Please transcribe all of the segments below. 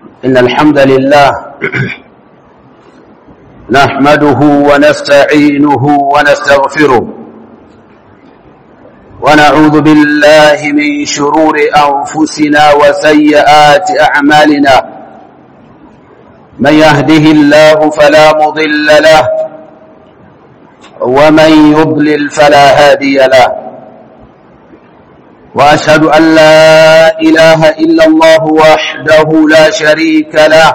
إن الحمد لله نحمده ونستعينه ونستغفره ونعوذ بالله من شرور أنفسنا وسيئات أعمالنا من يهده الله فلا مضل له ومن يضلل فلا هادي له وأشهد أن لا إله إلا الله وحده لا شريك له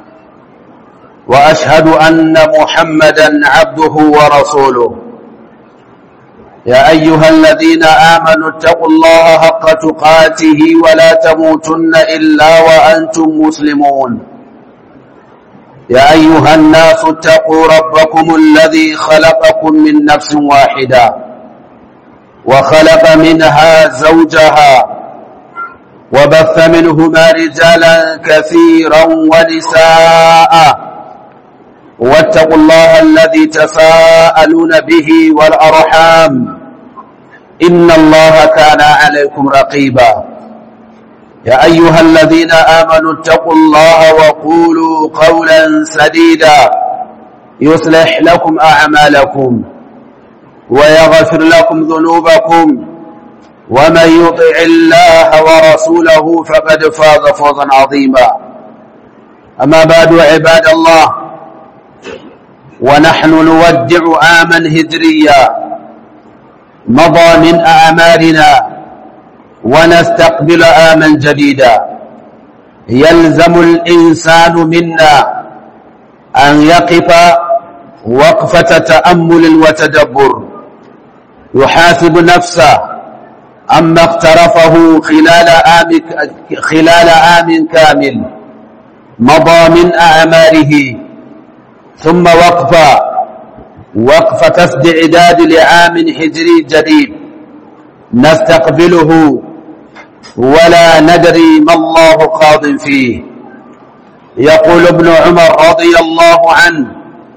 وأشهد أن محمدا عبده ورسوله يا أيها الذين آمنوا اتقوا الله حق تقاته ولا تموتن إلا وأنتم مسلمون يا أيها الناس اتقوا ربكم الذي خلقكم من نفس واحدة وخلق منها زوجها وبث منهما رجالا كثيرا ونساء واتقوا الله الذي تساءلون به والأرحام إن الله كان عليكم رقيبا يا أيها الذين آمنوا اتقوا الله وقولوا قولا سديدا يصلح لكم أعمالكم ويغفر لكم ذنوبكم ومن يطع الله ورسوله فقد فاز فوزا عظيما أما بعد عباد الله ونحن نودع عاما هجريا مضى من أعمالنا ونستقبل عاما جديدا يلزم الإنسان منا أن يقف وقفة تأمل وتدبر يحاسب نفسه عما اقترفه خلال عام خلال عام كامل مضى من أعماله ثم وقفة وقفة استعداد لعام هجري جديد نستقبله ولا ندري ما الله قاض فيه يقول ابن عمر رضي الله عنه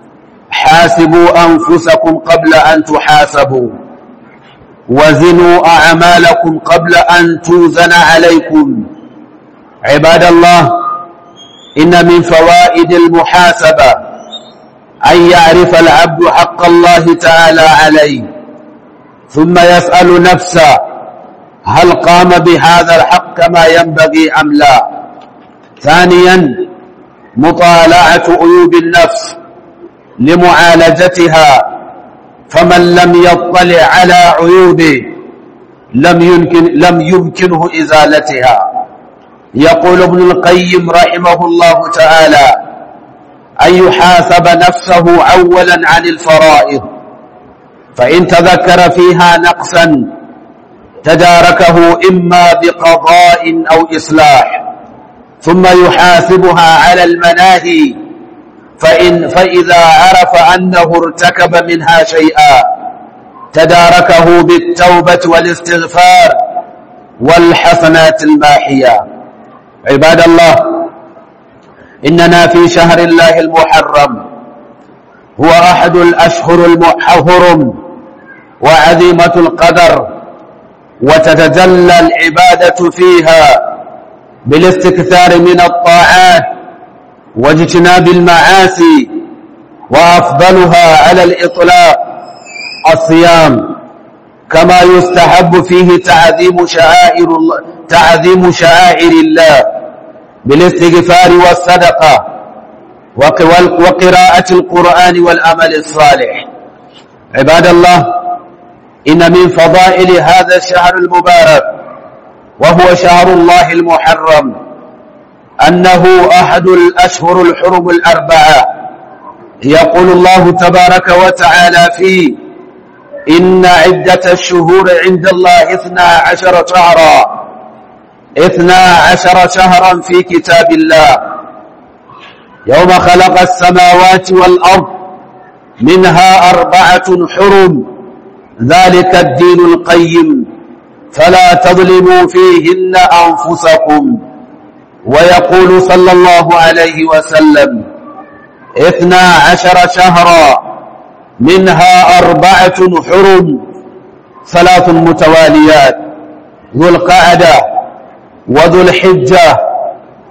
حاسبوا أنفسكم قبل أن تحاسبوا وزنوا أعمالكم قبل أن توزن عليكم عباد الله إن من فوائد المحاسبة أن يعرف العبد حق الله تعالى عليه ثم يسأل نفسه هل قام بهذا الحق كما ينبغي أم لا ثانيا مطالعة عيوب النفس لمعالجتها فمن لم يطلع على عيوبه لم يمكن لم يمكنه ازالتها يقول ابن القيم رحمه الله تعالى ان يحاسب نفسه اولا عن الفرائض فان تذكر فيها نقصا تداركه اما بقضاء او اصلاح ثم يحاسبها على المناهي فإن فإذا عرف أنه ارتكب منها شيئا تداركه بالتوبة والاستغفار والحسنات الماحية عباد الله إننا في شهر الله المحرم هو أحد الأشهر المحرم وعظيمة القدر وتتجلى العبادة فيها بالاستكثار من الطاعات واجتناب المعاصي وأفضلها على الإطلاق الصيام كما يستحب فيه تعظيم شعائر الله تعظيم شعائر الله بالاستغفار والصدقة وقراءة القرآن والعمل الصالح عباد الله إن من فضائل هذا الشهر المبارك وهو شهر الله المحرم أنه أحد الأشهر الحرم الأربعة يقول الله تبارك وتعالى فيه إن عدة الشهور عند الله اثنا عشر شهرا اثنا عشر شهرا في كتاب الله يوم خلق السماوات والأرض منها أربعة حرم ذلك الدين القيم فلا تظلموا فيهن أنفسكم ويقول صلى الله عليه وسلم اثنا عشر شهرا منها أربعة حرم ثلاث متواليات ذو القعدة وذو الحجة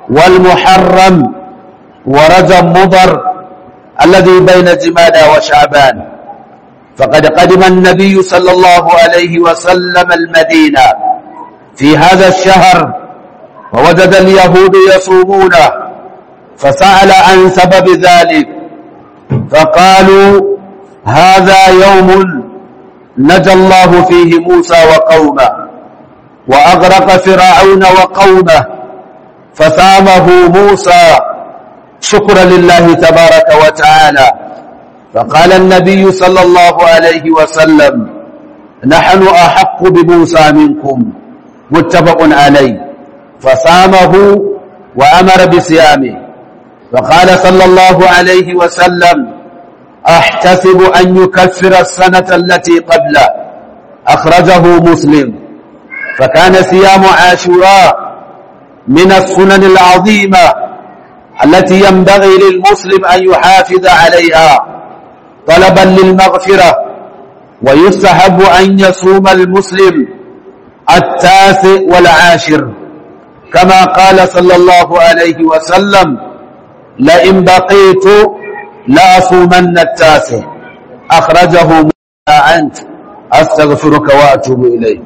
والمحرم ورجب مضر الذي بين جمادى وشعبان فقد قدم النبي صلى الله عليه وسلم المدينة في هذا الشهر ووجد اليهود يصومونه فسأل عن سبب ذلك فقالوا هذا يوم نجى الله فيه موسى وقومه وأغرق فرعون وقومه فسامه موسى شكرا لله تبارك وتعالى فقال النبي صلى الله عليه وسلم نحن أحق بموسى منكم متفق عليه فصامه وأمر بصيامه فقال صلى الله عليه وسلم أحتسب أن يكفر السنة التي قبله أخرجه مسلم فكان صيام عاشوراء من السنن العظيمة التي ينبغي للمسلم أن يحافظ عليها طلبا للمغفرة ويستحب أن يصوم المسلم التاسع والعاشر كما قال صلى الله عليه وسلم لئن بقيت لأصومن التاسع أخرجه أنت أستغفرك وأتوب إليك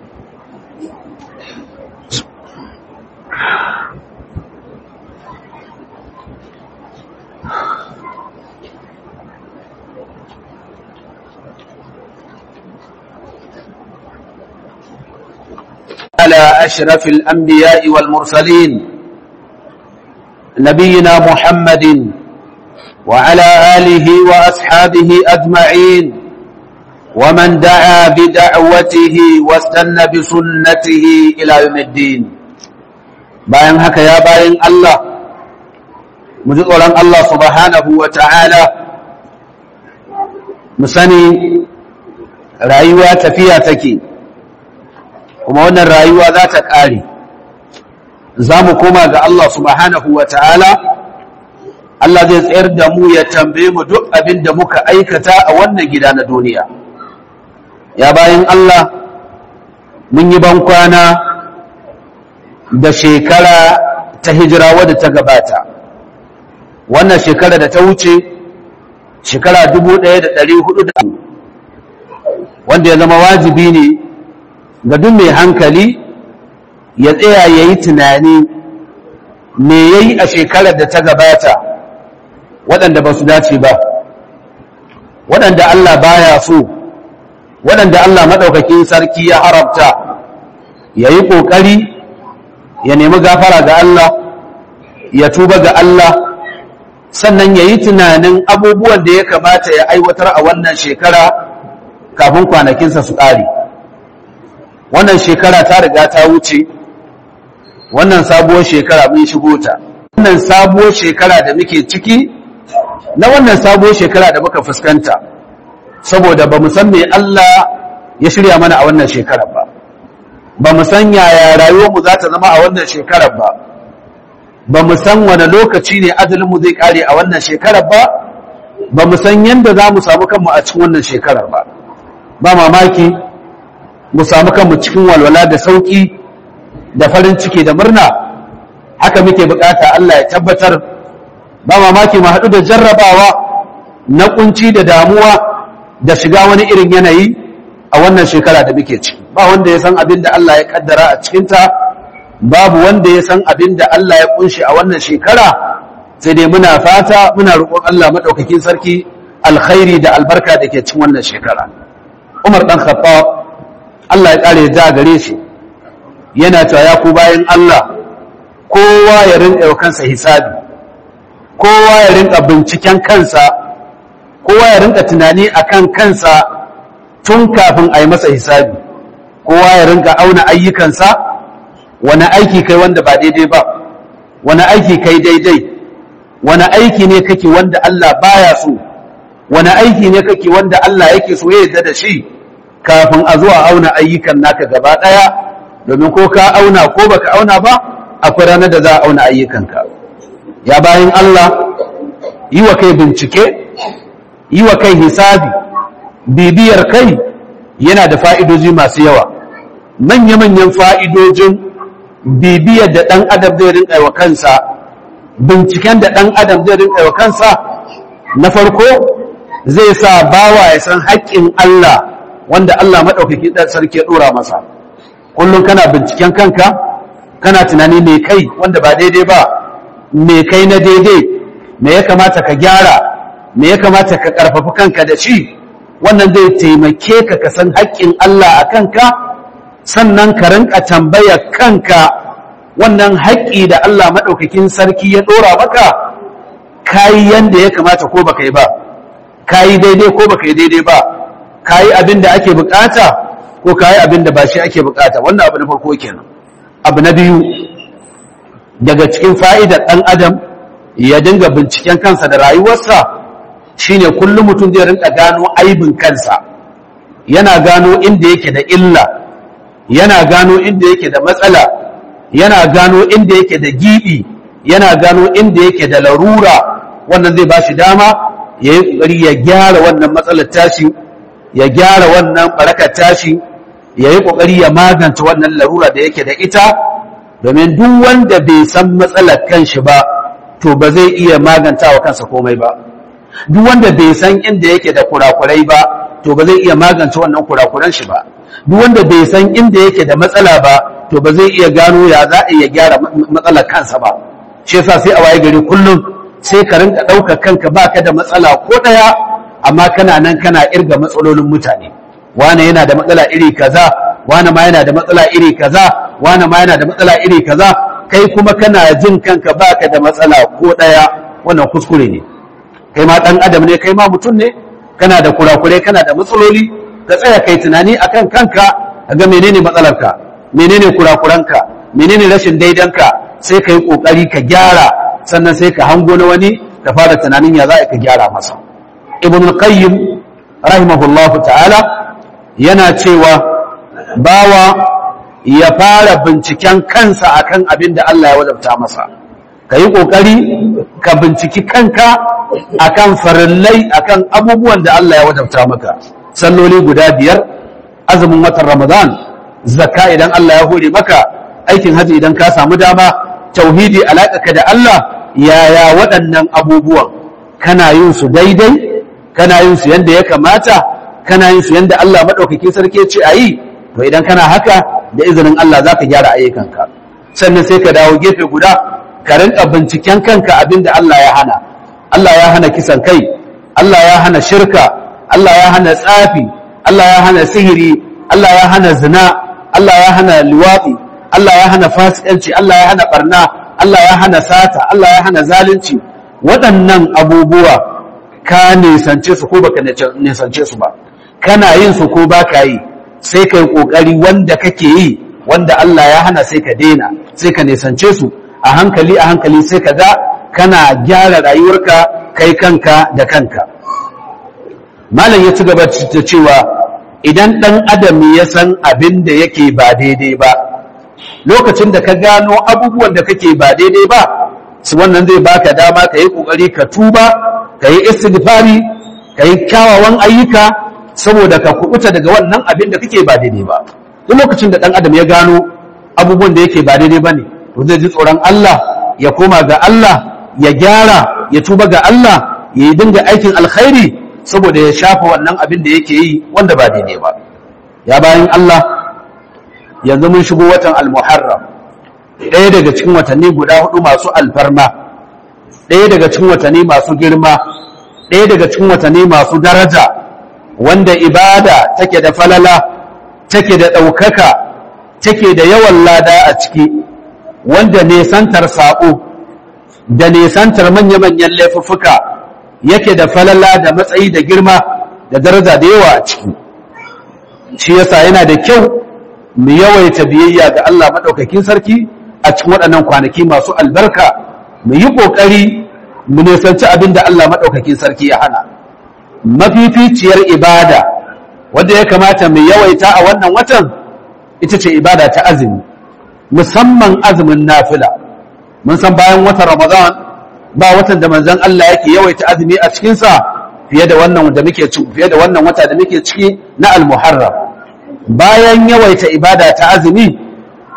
على أشرف الأنبياء والمرسلين نبينا محمد وعلى آله وأصحابه أجمعين ومن دعا بدعوته واستنى بسنته إلى يوم الدين bayan haka ya bayan Allah mu ji tsoron Allah subhanahu wa ta'ala mu sani rayuwa tafiya take kuma wannan rayuwa za ta ƙare za mu koma ga Allah subhanahu wa ta'ala Allah zai tsayar da mu ya tambaye mu duk abin da muka aikata a wannan gida na duniya ya bayan Allah mun yi bankwana da shekara ta hijira wadda ta gabata wannan shekara da ta wuce shekara 1400 wanda ya zama wajibi ne ga duk mai hankali ya tsaya ya yi tunani me ya yi a shekarar da ta gabata waɗanda ba su dace ba waɗanda Allah baya so waɗanda Allah maɗaukakin sarki ya haramta ya yi ƙoƙari ya nemi gafara ga Allah ya tuba ga Allah sannan ya yi tunanin abubuwan da ya kamata ya aiwatar a wannan shekara kafin kwanakinsa su ƙare wannan shekara ta riga ta wuce wannan sabuwar shekara mun shigo ta wannan sabuwar shekara da muke ciki na wannan sabuwar shekara da muka fuskanta saboda ba mu san me Allah ya shirya mana a wannan shekarar ba ba mu san yaya rayuwarmu za ta zama a wannan shekarar ba ba mu san wani lokaci ne ajalinmu zai kare a wannan shekarar ba ba mu san yadda za mu samu kanmu a cikin wannan shekarar ba ba mamaki mu samu kanmu cikin walwala da sauki da farin ciki da murna haka muke bukata Allah ya tabbatar ba mamaki mu haɗu da jarrabawa na kunci da damuwa da shiga wani irin yanayi a wannan shekara da muke ciki ba wanda ya san abin da Allah ya kaddara a cikinta babu wanda ya san abin da Allah ya kunshi a wannan shekara sai dai muna fata muna roƙon Allah maɗaukakin sarki alkhairi da albarka da ke cikin wannan shekara Umar ɗan Khattab Allah ya ƙare ja gare shi yana cewa ya ku bayan Allah kowa ya rinƙa yau kansa hisabi kowa ya rinƙa binciken kansa kowa ya rinƙa tunani akan kansa tun kafin a yi masa hisabi kowa ya rinƙa auna ayyukansa wani aiki kai wanda ba daidai ba wani aiki kai daidai wani aiki ne kake wanda Allah baya so wani aiki ne kake wanda Allah yake so ya yarda da shi kafin a zuwa auna ayyukan naka gaba ɗaya domin ko ka auna ko baka auna ba akwai ranar da za a auna ayyukanka ya bayan Allah yi wa kai bincike yi wa kai hisabi bibiyar kai yana da fa'idoji masu yawa manya-manyan fa'idojin bibiyar da ɗan adam zai rinƙa wa kansa binciken da ɗan adam zai rinƙa wa kansa na farko zai sa bawa ya san haƙƙin Allah wanda Allah maɗaukaki ɗan sarki ya ɗora masa kullum kana binciken kanka kana tunani mai kai wanda ba daidai ba mai kai na daidai me ya kamata ka gyara me ya kamata ka ƙarfafi kanka da shi wannan zai taimake ka ka san haƙƙin Allah a kanka sannan ka rinka tambaya kanka wannan haƙƙi da Allah maɗaukakin sarki ya ɗora maka kayi yanda ya kamata ko baka yi ba kayi daidai ko baka yi daidai ba kayi abin da ake bukata ko kayi abin da ba shi ake bukata wannan abu na farko kenan abu na biyu daga cikin fa'idar ɗan adam ya dinga binciken kansa da rayuwarsa shine kullum mutum zai rinka gano aibin kansa yana gano inda yake da illa yana gano inda yake da matsala yana gano inda yake da giɓi yana gano inda yake da larura wannan zai ba shi dama ya yi ƙoƙari ya gyara wannan matsalar tashi ya gyara wannan barakar tashi ya yi ƙoƙari ya magance wannan larura da yake da ita domin duk wanda bai san matsalar kanshi ba to ba zai iya maganta wa kansa komai ba duk wanda bai san inda yake da kurakurai ba to ba zai iya magance wannan kurakuran shi ba duk wanda bai san inda yake da matsala ba to ba zai iya gano ya za a iya gyara matsalar kansa ba shi yasa sai a waye gari kullum sai ka rinka ɗaukar kanka baka da matsala ko ɗaya amma kana nan kana irga matsalolin mutane wane yana da matsala iri kaza wane ma yana da matsala iri kaza wane ma yana da matsala iri kaza kai kuma kana jin kanka baka da matsala ko ɗaya wannan kuskure ne kai ma ɗan adam ne kai ma mutum ne kana da kurakurai kana da matsaloli ka tsaya kai tunani akan kanka ka ga menene matsalarka menene kurakuranka menene rashin daidanka sai ka yi ƙoƙari ka gyara sannan sai ka hango na wani ka fara tunanin ya za ka gyara masa ibn al-qayyim rahimahullahu ta'ala yana cewa bawa ya fara binciken kansa akan abin da Allah ya wadabta masa ka yi ƙoƙari ka binciki kanka akan farillai akan abubuwan da Allah ya wadabta maka salloli guda biyar azumin watan ramadan zakka idan Allah ya hore maka aikin haji idan ka samu dama tauhidi alaƙaka da Allah yaya waɗannan abubuwan kana yin su daidai kana yin su yanda ya kamata kana yin su yanda Allah maɗaukaki sarki ce a yi to idan kana haka da izinin Allah za ka gyara ayyukanka sannan sai ka dawo gefe guda ka rinka binciken kanka abin da Allah ya hana Allah ya hana kisan kai Allah ya hana shirka Allah ya hana tsafi Allah ya hana sihiri Allah ya hana zina Allah ya hana liwafi Allah ya hana fasikanci Allah ya hana barna Allah ya hana sata Allah ya hana zalunci waɗannan abubuwa ka nisance su ko baka nisance su ba kana yin su ko baka yi sai kai kokari wanda kake yi wanda Allah ya hana sai ka daina sai ka nisance su a hankali a hankali sai ka ga kana gyara rayuwarka kai kanka da kanka malam ya ci gaba da cewa idan ɗan adam ya san abin da yake ba daidai ba lokacin da ka gano abubuwan da kake ba daidai ba su wannan zai baka dama ka yi ƙoƙari ka tuba ka yi istighfari ka yi kyawawan ayyuka saboda ka kubuta daga wannan abin da kake ba daidai ba duk lokacin da ɗan adam ya gano abubuwan da yake ba daidai ba ne to zai ji tsoron Allah ya koma ga Allah ya gyara ya tuba ga Allah ya yi dinga aikin alkhairi saboda ya shafa wannan abin da yake yi wanda ba daidai ba ya bayan Allah yanzu mun shigo watan al-muharram ɗaya daga cikin watanni guda hudu masu alfarma ɗaya daga cikin watanni masu girma ɗaya daga cikin watanni masu daraja wanda ibada take da falala take da ɗaukaka take da yawan lada a ciki wanda nesantar saƙo da nesantar manya-manyan laifuffuka yake da falala da matsayi da girma da daraja da yawa a ciki shi yasa yana da kyau mu yawaita biyayya ga Allah maɗaukakin sarki a cikin waɗannan kwanaki masu albarka mu yi ƙoƙari mu nisanci abin da Allah maɗaukakin sarki ya hana mafificiyar ibada wadda ya kamata mu yawaita a wannan watan ita ce ibada ta azumi musamman azumin nafila mun san bayan watan ramadan ba watan da manzon Allah yake yawaita azumi a cikinsa fiye da wannan da muke fiye da wannan wata da muke ciki na al-muharram bayan yawaita ibada ta azumi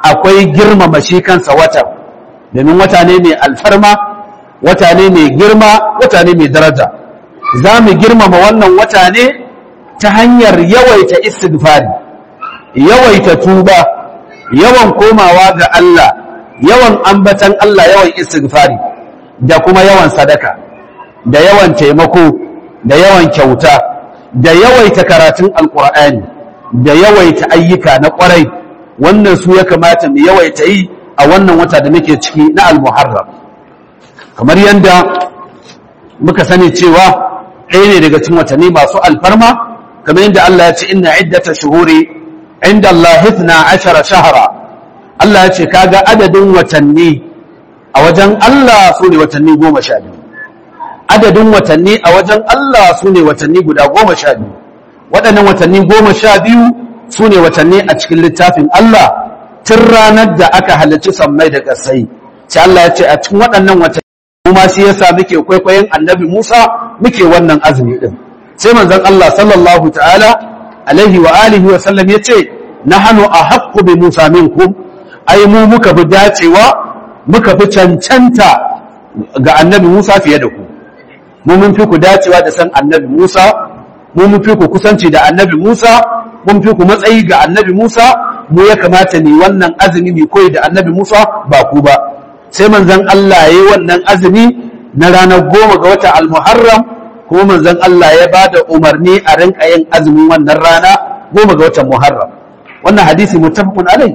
akwai girmama shi kansa wata domin wata ne mai alfarma wata ne mai girma wata ne mai daraja za mu girmama wannan wata ne ta hanyar yawaita istighfari yawaita tuba yawan komawa ga Allah yawan ambatan Allah yawan istighfari da kuma yawan sadaka da yawan taimako da yawan kyauta da yawaita karatun alkur'ani da yawaita ayyuka na kwarai wannan su ya kamata mu yawaita yi a wannan wata da muke ciki na al-muharram kamar yadda muka sani cewa ɗaya ne daga cikin watanni masu alfarma kamar yadda Allah ya ce inna iddata shuhuri inda Allah hithna ashara shahara Allah ya ce kaga adadin watanni a wajen Allah su ne watanni goma sha biyu adadin watanni a wajen Allah su ne watanni guda goma sha biyu waɗannan watanni goma sha biyu su ne watanni a cikin littafin Allah tun ranar da aka halarci sammai da ƙasai sai Allah ya ce a cikin waɗannan watanni kuma shi yasa muke kwaikwayon annabi Musa muke wannan azumi din sai manzon Allah sallallahu ta'ala alaihi wa alihi wa sallam yace nahnu ahaqqu bi Musa minkum ai mu muka bi dacewa muka fi cancanta ga annabi Musa fiye da ku mu mun fi ku dacewa da san annabi Musa mu mun fi ku kusanci da annabi Musa mun fi ku matsayi ga annabi Musa mu ya kamata ne wannan azumi mai koyi da annabi Musa ba ku ba sai manzon Allah ya yi wannan azumi na ranar goma ga wata al-Muharram kuma manzon Allah ya ba da umarni a rinka yin azumin wannan rana goma ga watan Muharram wannan hadisi muttafaqun alai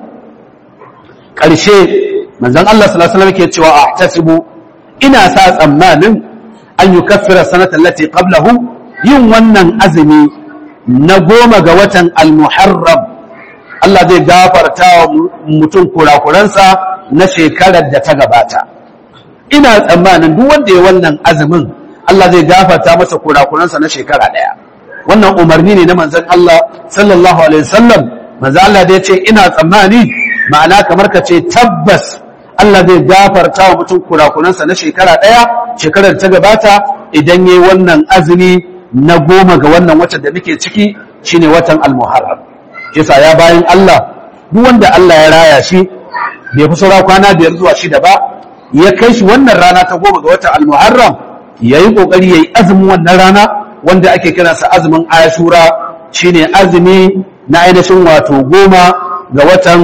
ƙarshe manzon Allah sallallahu alaihi wasallam ke cewa ahtasibu ina sa tsammanin an yukaffira sanata allati qablahu yin wannan azumi na goma ga watan al-Muharram Allah zai gafarta wa mutum kurakuransa na shekarar da ta gabata ina tsammanin duk wanda ya wannan azumin Allah zai gafarta masa kurakuransa na shekara ɗaya wannan umarni ne na manzon Allah sallallahu alaihi wasallam manzon Allah da ya ce ina tsammani ma'ana kamar ka ce tabbas Allah zai gafarta wa mutum kurakuransa na shekara ɗaya shekarar ta gabata idan yayi wannan azumi na goma ga wannan watan da muke ciki shine watan al-muharram yasa ya bayan Allah duk wanda Allah ya raya shi bai fi saura kwana biyar zuwa shida ba ya kai shi wannan rana ta goma ga watan al-muharram ya yi ƙoƙari ya yi azumin wannan rana wanda ake kiransa azumin ashura shine azumi na ainihin wato goma ga watan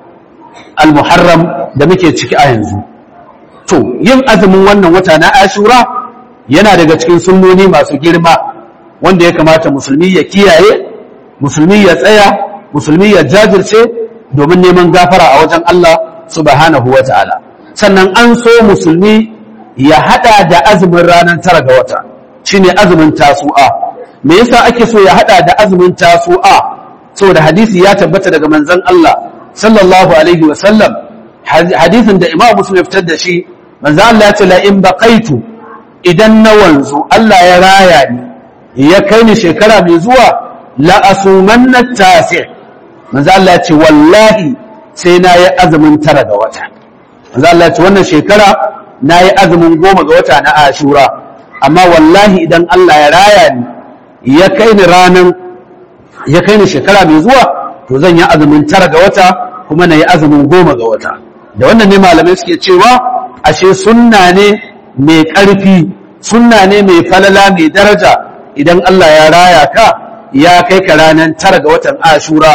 al-muharram da muke ciki a yanzu to yin azumin wannan wata na ashura yana daga cikin sunnoni masu girma wanda ya kamata musulmi ya kiyaye musulmi ya tsaya musulmi ya jajirce domin neman gafara a wajen Allah subhanahu wa ta'ala sannan an so musulmi ya hada da azumin ranar tara ga wata shine azumin tasu'a me yasa ake so ya hada da azumin tasu'a saboda hadisi ya tabbata daga manzon Allah sallallahu alaihi wa sallam hadisin da Imam Muslim ya fitar da shi manzon Allah ya ce la in baqaitu idan na wanzu Allah ya raya ni ya kai ni shekara mai zuwa la asumanna tasi' manzo Allah ya ce wallahi sai na yi azumin tara ga wata manzo Allah ya ce wannan shekara na yi azumin goma ga wata na ashura amma wallahi idan Allah ya raya ni ya kai ni ranan ya kai ni shekara mai zuwa to zan yi azumin tara ga wata kuma na yi azumin goma ga wata da wannan ne malamai suke cewa ashe sunna ne mai ƙarfi sunna ne mai falala mai daraja idan Allah ya raya ka ya kai ka ranar tara ga watan ashura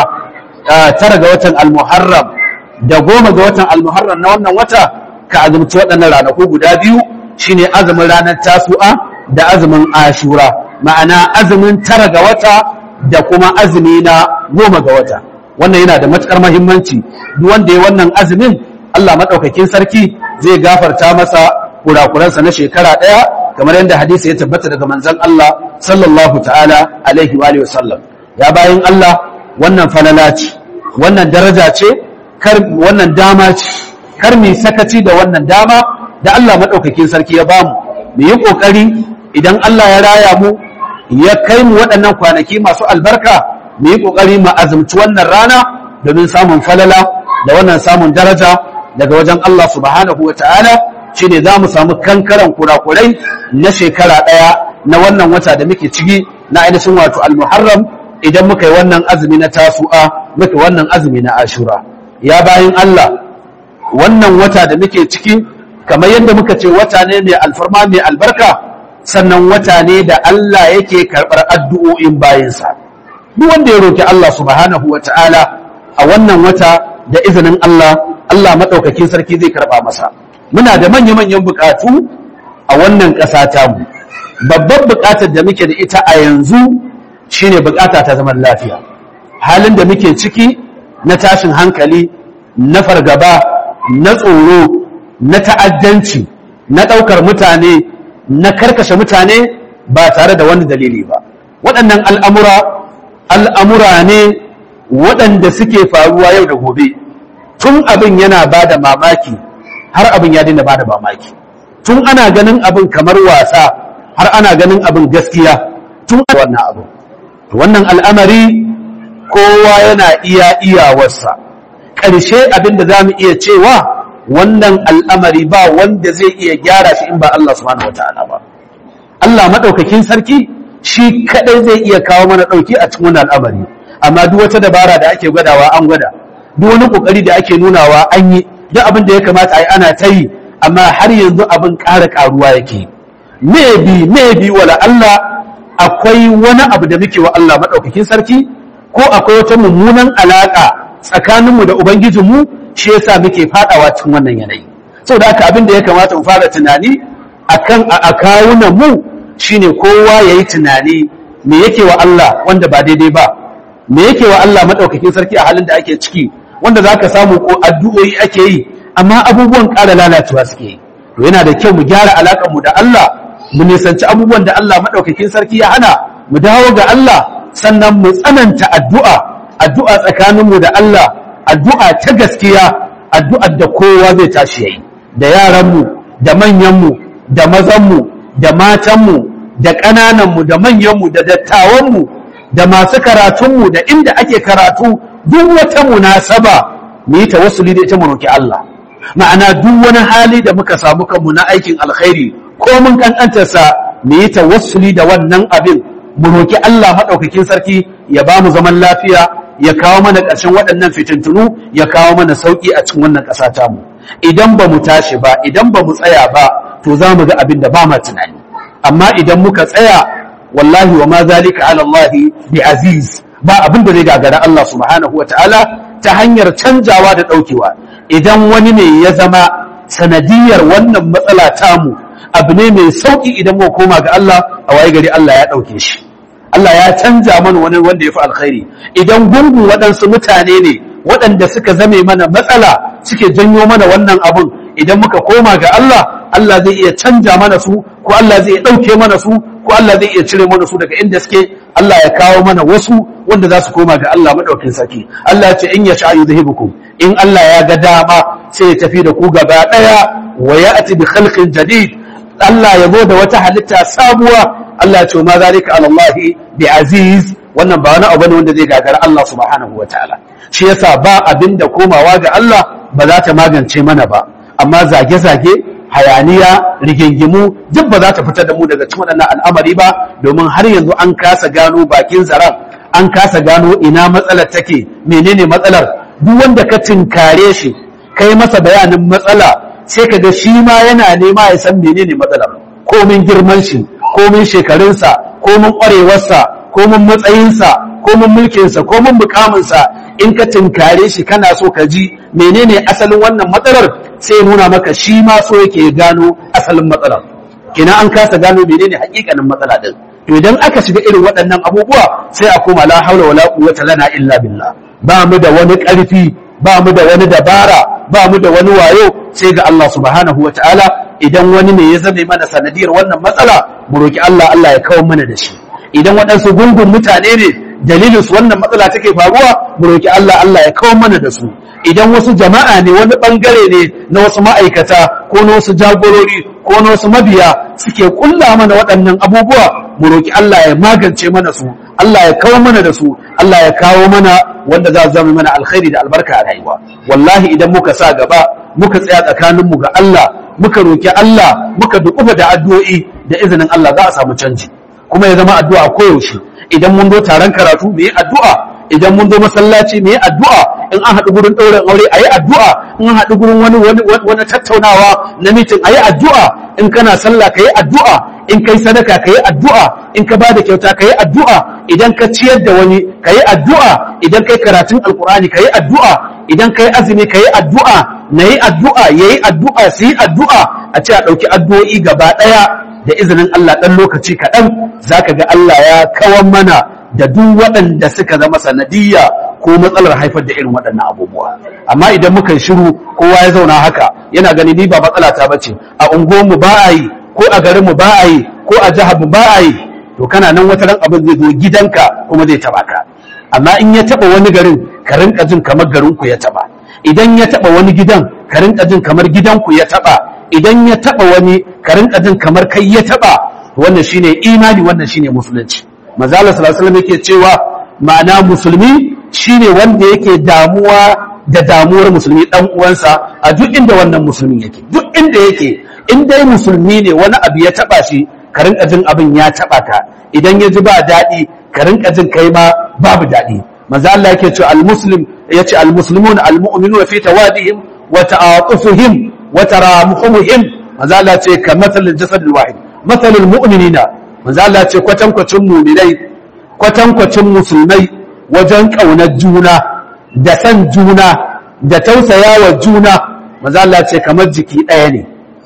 tara ga watan almuharram da goma ga watan almuharram na wannan wata ka azumci waɗannan ranaku guda biyu shine azumin ranar tasu'a da azumin ashura ma'ana azumin tara ga wata da kuma azumi na goma ga wata wannan yana da matukar mahimmanci duk wanda ya wannan azumin Allah maɗaukakin sarki zai gafarta masa kurakuransa na shekara ɗaya kamar yadda hadisi ya tabbata daga manzon Allah sallallahu ta'ala alaihi wa alihi wasallam ya bayin Allah wannan falala ce wannan daraja ce kar wannan dama ce kar mu sakaci da wannan dama da Allah madaukakin sarki ya bamu mu yi kokari idan Allah ya raya mu ya kai mu waɗannan kwanaki masu albarka mu yi kokari mu azumci wannan rana domin samun falala da wannan samun daraja daga wajen Allah subhanahu wa ta'ala shine za mu samu kankaran kurakurai na shekara ɗaya na wannan wata da muke ciki na ainihin wato al-muharram idan muka yi wannan azumi na tasu'a muka wannan azumi na ashura ya bayin Allah wannan wata da muke ciki kamar yadda muka ce wata ne mai alfarma mai albarka sannan wata ne da Allah yake karɓar addu'o'in bayansa duk wanda ya roki Allah subhanahu wa ta'ala a wannan wata da izinin Allah Allah maɗaukakin sarki zai karɓa masa muna da manya-manyan buƙatu a wannan ƙasa tamu babbar buƙatar da muke da ita a yanzu shine buƙata ta zaman lafiya halin da muke ciki na tashin hankali na fargaba na tsoro na ta'addanci na ɗaukar mutane na karkashe mutane ba tare da wani dalili ba waɗannan al'amura al'amura ne waɗanda suke faruwa yau da gobe tun abin yana ba da mamaki har abin ya daina ba da mamaki tun ana ganin abin kamar wasa har ana ganin abin gaskiya tun wannan abin wannan al'amari kowa yana iya iyawarsa ƙarshe abin da za mu iya cewa wannan al'amari ba wanda zai iya gyara shi in ba Allah subhanahu wa ta'ala ba Allah maɗaukakin sarki shi kaɗai zai iya kawo mana ɗauki a cikin wannan al'amari amma duk wata dabara da ake gwadawa an gwada duk wani ƙoƙari da ake nunawa an yi duk abin da ya kamata a yi ana ta yi amma har yanzu abin ƙara ƙaruwa yake maybe maybe wala Allah akwai wani abu da muke wa Allah maɗaukakin sarki ko akwai wata mummunan alaƙa tsakaninmu da Ubangijinmu shi yasa muke faɗawa cikin wannan yanayi saboda haka abin da ya kamata mu fara tunani akan a kawunan mu shine kowa yayi tunani me yake wa Allah wanda ba daidai ba me yake wa Allah madaukakin sarki a halin da ake ciki wanda zaka samu ko addu'o'i ake yi amma abubuwan ƙara lalacewa suke yi to yana da kyau mu gyara alaƙar mu da Allah mu nisanci abubuwan da Allah madaukakin sarki ya hana mu dawo ga Allah sannan mu tsananta addu'a addu'a tsakaninmu da Allah addu'a ta gaskiya addu'ar da kowa zai tashi yayi da yaranmu da manyanmu da mazanmu da matanmu da ƙanananmu da manyanmu da dattawanmu da masu karatunmu da inda ake karatu duk wata munasaba mu yi tawassuli da ita mu roki Allah ma'ana duk wani hali da muka samu kanmu na aikin alkhairi ko mun kankantarsa mu yi tawassuli da wannan abin mu roki Allah maɗaukakin sarki ya ba mu zaman lafiya ya kawo mana ƙarshen waɗannan fitintunu ya kawo mana sauƙi a cikin wannan ƙasa tamu idan ba mu tashi ba idan ba mu tsaya ba to za mu ga abin da ba ma tunani amma idan muka tsaya wallahi wa ma zalika ala Allah bi aziz ba abin da zai gagara Allah subhanahu wa ta'ala ta hanyar canjawa da ɗaukewa idan wani ne ya zama sanadiyar wannan matsala tamu abu ne mai sauƙi idan mu koma ga Allah a waye gari Allah ya ɗauke shi Allah ya canja mana wani wanda ya fi alkhairi idan gungun waɗansu mutane ne waɗanda suka zame mana matsala suke janyo mana wannan abun idan muka koma ga Allah Allah zai iya canja mana su ko Allah zai iya ɗauke mana su ko Allah zai iya cire mana su daga inda suke Allah ya kawo mana wasu wanda za su koma ga Allah maɗaukin sarki Allah ya ce in ya sha yuzhibukum in Allah ya ga dama sai ya tafi da ku gaba ɗaya wa ya'ti bi khalqin jadid Allah ya zo da wata halitta sabuwa Allah ce ma zalika ala Allah bi aziz wannan ba wani abu ne wanda zai gagara Allah subhanahu wataala shi yasa ba abin da komawa ga Allah ba za ta magance mana ba amma zage-zage hayaniya rigingimu duk ba za ta fitar da mu daga cikin waɗannan al'amari ba domin har yanzu an kasa gano bakin zaren an kasa gano ina matsalar take menene matsalar duk wanda ka tinkare shi kai masa bayanin matsala sai ka ga shi ma yana nema ya san menene matsalar komin girman shi komin shekarunsa komin ƙwarewarsa komin matsayinsa komin mulkinsa komin mukaminsa in ka tinkare shi kana so ka ji menene asalin wannan matsalar sai ya nuna maka shi ma so yake gano asalin matsalar kina an kasa gano menene hakikanin matsala din to idan aka shiga irin waɗannan abubuwa sai a koma la haula wala quwwata lana illa billah ba mu da wani ƙarfi ba mu da wani dabara ba mu da wani wayo sai ga Allah subhanahu wataala idan wani ne ya zame mana sanadiyar wannan matsala mu roki Allah Allah ya kawo mana da shi idan waɗansu gungun mutane ne dalilin su wannan matsala take faruwa mu roki Allah Allah ya kawo mana da su idan wasu jama'a ne wani bangare ne na wasu ma'aikata ko na wasu jagorori ko na wasu mabiya suke kulla mana waɗannan abubuwa mu roki Allah ya magance mana su Allah ya kawo mana da su Allah ya kawo mana wanda za su zama mana alkhairi da albarka a rayuwa wallahi idan muka sa gaba muka tsaya tsakaninmu ga Allah muka roki Allah muka dukufa da addu'o'i da izinin Allah za a samu canji kuma ya zama addu'a koyaushe idan mun zo taron karatu mu yi addu'a idan mun zo masallaci mu yi addu'a in an haɗu gurin ɗaurin aure a yi addu'a in an haɗu gurin wani wani tattaunawa na mitin a yi addu'a in kana sallah ka yi addu'a in kai sadaka ka yi addu'a in ka bada kyauta ka yi addu'a idan ka ciyar da wani ka yi addu'a idan kai karatun alkur'ani ka yi addu'a idan kai azumi ka yi addu'a na yi addu'a ya yi addu'a su yi addu'a a ce a ɗauki addu'o'i gaba ɗaya da izinin Allah ɗan lokaci kaɗan za ka ga Allah ya kawan mana da duk waɗanda suka zama sanadiyya ko matsalar haifar da irin waɗannan abubuwa amma idan muka shiru kowa ya zauna haka yana gani ni ba matsala ta bace a unguwarmu ba a yi ko a garinmu ba a yi ko a jiharmu ba a yi to kana nan wata ran abin zai zo gidanka kuma zai taba ka amma in ya taba wani garin ka rinka jin kamar garinku ya taba idan ya taba wani gidan ka rinka jin kamar gidanku ya taba idan ya taba wani ka rinka jin kamar kai ya taba wannan shine imani wannan shine musulunci manzo Allah sallallahu alaihi wasallam yake cewa ma'ana musulmi shine wanda yake damuwa da damuwar musulmi dan uwansa a duk inda wannan musulmin yake duk inda yake in dai musulmi ne wani abu ya taba shi ka rinka jin abin ya taba ka idan ya ji ba daɗi ka rinka jin kai ma babu daɗi manzo Allah yake cewa al-muslim yace al-muslimun al-mu'minuna fi tawadihim wa ta'atufihim wa taramuhumihim manzo Allah ce ka matalil jasad al-wahid matalul mu'minina manzo Allah ce kwatankwacin mu'minai kwatankwacin musulmai wajen kaunar juna da san juna da tausayawa juna manzo Allah ce kamar jiki ɗaya ne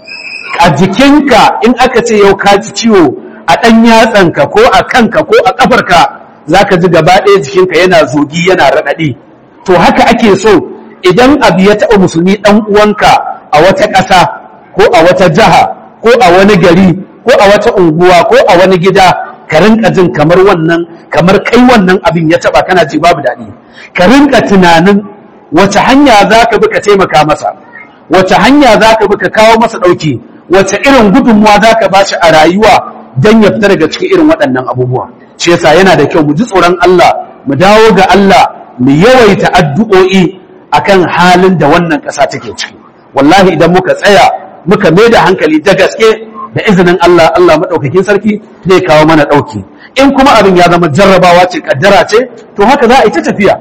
a jikinka in aka ce yau ka ji ciwo a ɗan yatsanka ko a kanka ko a ƙafarka za ka ji gaba ɗaya jikinka yana zogi yana raɗaɗi to haka ake so idan abu ya taɓa musulmi ɗan uwanka a wata ƙasa ko a wata jiha ko a wani gari ko a wata unguwa ko a wani gida ka rinka jin kamar wannan kamar kai wannan abin ya taɓa kana ji babu daɗi ka rinka tunanin wace hanya za ka bi ka taimaka masa wace hanya za ka bi ka kawo masa ɗauki wace irin gudunmuwa za ka ba shi a rayuwa don ya fita daga cikin irin waɗannan abubuwa shi yasa yana da kyau mu ji tsoron Allah mu dawo ga Allah mu yawaita addu'o'i akan halin da wannan ƙasa take ciki wallahi idan muka tsaya muka mai da hankali da gaske da izinin Allah Allah maɗaukakin sarki zai kawo mana ɗauki in kuma abin ya zama jarrabawa ce kaddara ce to haka za a yi ta tafiya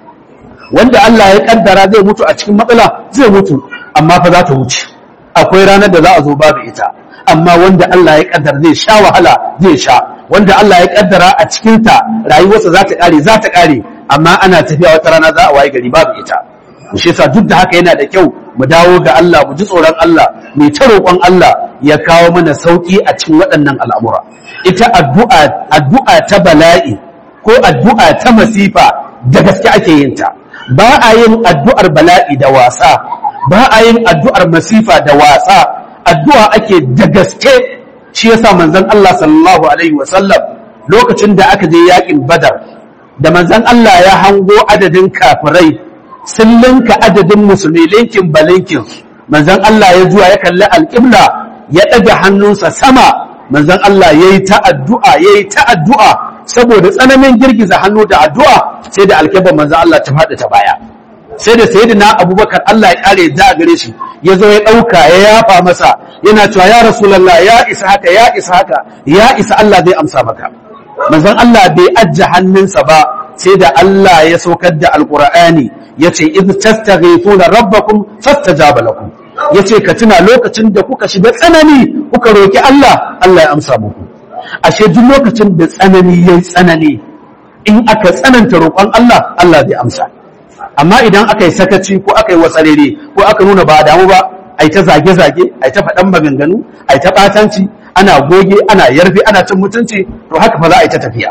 wanda Allah ya kaddara zai mutu a cikin matsala zai mutu amma fa za ta wuce akwai ranar da za a zo babu ita amma wanda Allah ya kaddara zai sha wahala zai sha wanda Allah ya kaddara a cikin ta rayuwarsa za ta kare za ta kare amma ana tafiya wata rana za a waye gari babu ita shi yasa duk da haka yana da kyau mu dawo ga Allah mu ji tsoron Allah mai ta roƙon Allah ya kawo mana sauki a cikin waɗannan al'amura ita addu'a addu'a ta bala'i ko addu'a ta masifa da gaske ake yin ta ba a yin addu'ar bala'i da wasa ba a yin addu'ar masifa da wasa addu'a ake da gaske shi yasa manzon Allah sallallahu alaihi wasallam lokacin da aka je yakin badar da manzon Allah ya hango adadin kafirai sun linka adadin musulmi linkin balinkin manzon Allah ya zuwa ya kalli alƙibla ya ɗaga hannunsa sama manzon Allah ya yi ta addu'a ya yi ta addu'a saboda tsananin girgiza hannu da addu'a sai da alƙiblar manzon Allah ta faɗi ta baya sai da sayyidina abubakar Allah ya ƙare da gare shi ya zo ya ɗauka ya yafa masa yana cewa ya rasulallah ya isa haka ya isa haka ya isa Allah zai amsa maka manzon Allah bai ajje hannunsa ba sai da Allah ya saukar da alqur'ani yace id tastaghithuna rabbakum fastajaba lakum yace ka tuna lokacin da kuka shiga tsanani kuka roki Allah Allah ya amsa muku ashe duk lokacin da tsanani yayi tsanani in aka tsananta roƙon Allah Allah zai amsa amma idan aka yi sakaci ko aka yi wasarere ko aka nuna ba damu ba ai ta zage-zage ai ta faɗan maganganu ai ta ɓatanci ana goge ana yarfe ana cin mutunci to haka fa za a yi ta tafiya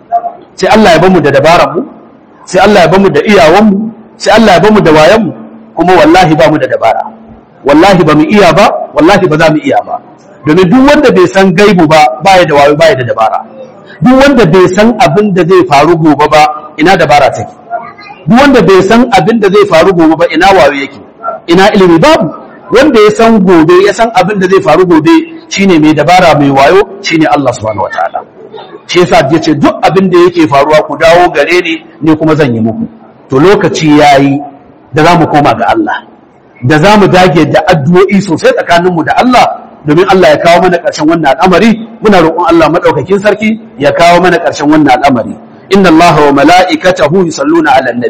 sai Allah ya bamu da dabaran mu sai Allah ya bamu da iyawan mu sai Allah ya bamu da wayan mu kuma wallahi ba mu da dabara wallahi ba mu iya ba wallahi ba za mu iya ba domin duk wanda bai san gaibu ba baya da wayo baya da dabara duk wanda bai san abin da zai faru gobe ba ina dabara take duk wanda bai san abin da zai faru gobe ba ina wayo yake ina ilimi babu wanda ya san gobe ya san abin da zai faru gobe shine mai dabara mai wayo shine Allah subhanahu wataala shi yasa ya ce duk abin da yake faruwa ku dawo gare ni ne kuma zan yi muku to lokaci yayi da za mu koma ga Allah da za mu dage da addu'o'i sosai tsakaninmu da Allah domin Allah ya kawo mana ƙarshen wannan al'amari muna roƙon Allah madaukakin sarki ya kawo mana ƙarshen wannan al'amari inna Allah wa mala'ikatahu yusalluna 'alan nabi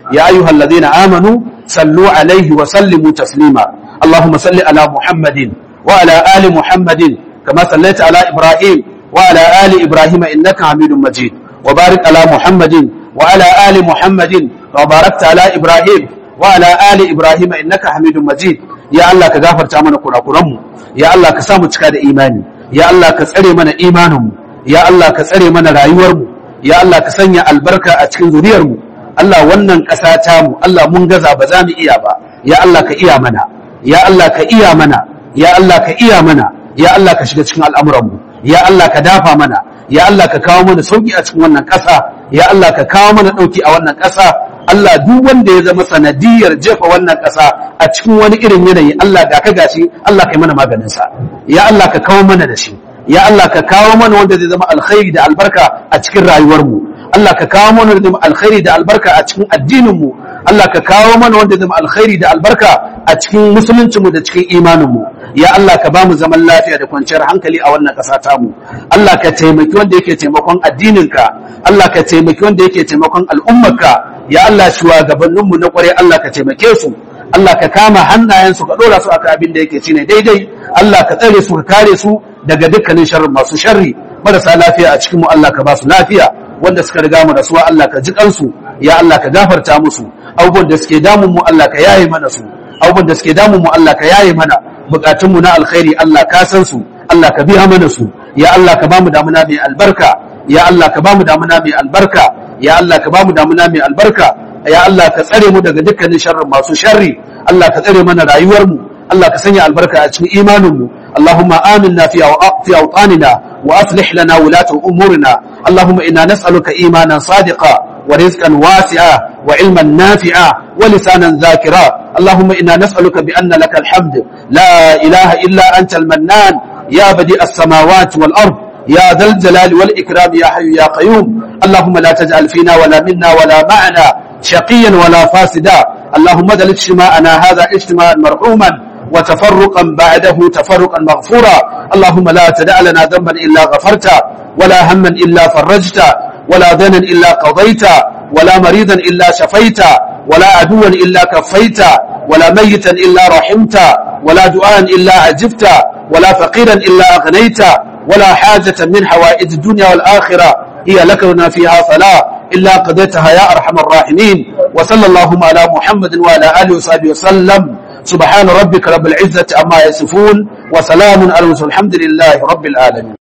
يا أيها الذين آمنوا صلوا عليه وسلموا تسليما اللهم صل على محمد وعلى آل محمد كما صليت على إبراهيم وعلى آل إبراهيم إنك حميد مجيد وبارك على محمد وعلى آل محمد وباركت على إبراهيم وعلى آل إبراهيم إنك حميد مجيد يا الله كغفر تامنا كنا كرم يا الله كسامو cika da imani ya Allah ka tsare mana imaninmu ya Allah ka tsare mana rayuwarmu ya Allah ka sanya albarka a cikin zuriyarmu Allah wannan ƙasa tamu Allah mun gaza ba za mu iya ba ya Allah ka iya mana ya Allah ka iya mana ya Allah ka iya mana ya Allah ka shiga cikin al'amuranmu ya Allah ka dafa mana ya Allah ka kawo mana sauki a cikin wannan ƙasa ya Allah ka kawo mana ɗauki a wannan ƙasa Allah duk wanda ya zama sanadiyar jefa wannan ƙasa a cikin wani irin yanayi Allah ga ka gashi Allah ka yi mana maganinsa ya Allah ka kawo mana da shi ya Allah ka kawo mana wanda zai zama alkhairi da albarka a cikin rayuwarmu Allah ka kawo mana wanda zai zama alkhairi da albarka a cikin addininmu Allah ka kawo mana wanda zai zama alkhairi da albarka a cikin musuluncinmu da cikin imaninmu ya Allah ka ba mu zaman lafiya da kwanciyar hankali a wannan ƙasa tamu Allah ka taimaki wanda yake taimakon addininka Allah ka taimaki wanda yake taimakon al'ummarka ya Allah shugabanninmu na ƙware Allah ka taimake su Allah ka kama hannayensu ka ɗora su akan abin da yake shine daidai Allah ka tsare su ka kare su daga dukkanin sharrin masu sharri marasa lafiya a cikin mu Allah ka ba su lafiya wanda suka riga mu rasuwa Allah ka ji kansu ya Allah ka gafarta musu abubuwan da suke damun mu Allah ka yaye mana su abubuwan da suke damun mu Allah ka yaye mana bukatun mu na alkhairi Allah ka san su Allah ka biya mana su ya Allah ka bamu damuna mai albarka ya Allah ka bamu damuna mai albarka ya Allah ka bamu damuna mai albarka ya Allah ka tsare mu daga dukkanin sharrin masu sharri Allah ka tsare mana rayuwar mu Allah ka sanya albarka a cikin imanin mu اللهم آمنا في في أوطاننا وأصلح لنا ولاة أمورنا اللهم إنا نسألك إيمانا صادقا ورزقا واسعا وعلما نافعا ولسانا ذاكرا اللهم إنا نسألك بأن لك الحمد لا إله إلا أنت المنان يا بديع السماوات والأرض يا ذا الجلال والإكرام يا حي يا قيوم اللهم لا تجعل فينا ولا منا ولا معنا شقيا ولا فاسدا اللهم ذل اجتماعنا هذا اجتماعا مرحوما وتفرقا بعده تفرقا مغفورا اللهم لا تدع لنا ذنبا إلا غفرت ولا هما إلا فرجت ولا دنا إلا قضيت ولا مريضا إلا شفيت ولا عدوا إلا كفيت ولا ميتا إلا رحمت ولا دعاء إلا عجبت ولا فقيرا إلا أغنيت ولا حاجة من حوائج الدنيا والآخرة هي لك لنا فيها صلاة إلا قضيتها يا أرحم الراحمين وصلى اللهم على محمد وعلى آله وصحبه وسلم سبحان ربك رب العزة عما يصفون وسلام على المرسلين الحمد لله رب العالمين